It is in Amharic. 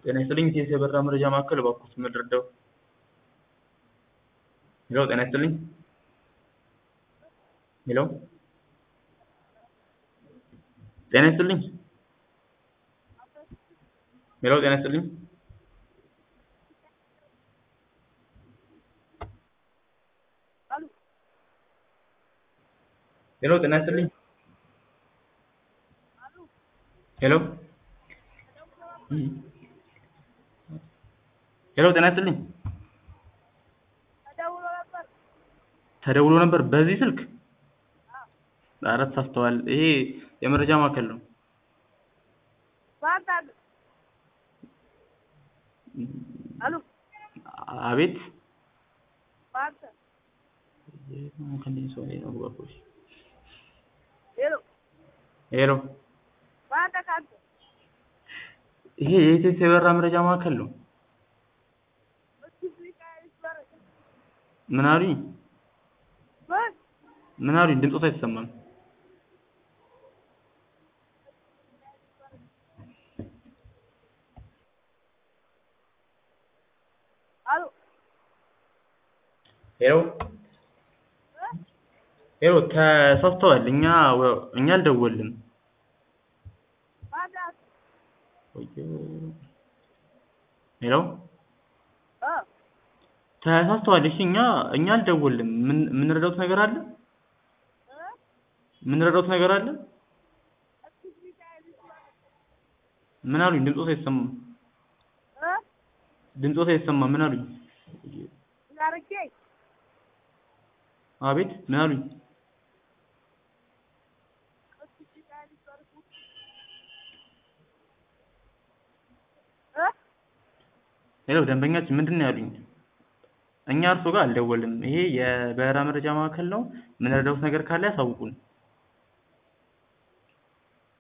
ጤና ይስጥልኝ ኢቲኤስ የበረራ መረጃ ማዕከል እባክዎት ምን ልርዳዎ? ሄሎ ጤና ይስጥልኝ ሄሎ ጤና ይስጥልኝ ሄሎ ጤና ይስጥልኝ ሄሎ ጤና ይስጥልኝ ሄሎ ሄሎ ጤና ይስጥልኝ ተደውሎ ነበር በዚህ ስልክ ኧረ ተሳስተዋል ይሄ የመረጃ ማዕከል ነው አቤት ሄሎ ይሄ የኢቲኤስ የበረራ መረጃ ማዕከል ነው ምን አሉኝ ምን አሉኝ ድምፅዎት አይሰማም ሄሎ ሄሎ ተሳስተዋል እኛ እኛ አልደወልንም ሄሎ ተሳስተዋል እሺ እኛ እኛ አልደወልንም ምን የምንረዳዎት ነገር አለ የምንረዳዎት ነገር አለ ምን አሉኝ ድምፅዎት አይሰማም ድምፅዎት አይሰማም ምን አሉኝ አቤት ምን አሉኝ ሄሎ ደንበኛችን ምንድን ነው ያሉኝ እኛ እርስዎ ጋር አልደወልንም ይሄ የበረራ መረጃ ማዕከል ነው የምንረዳዎት ነገር ካለ ያሳውቁን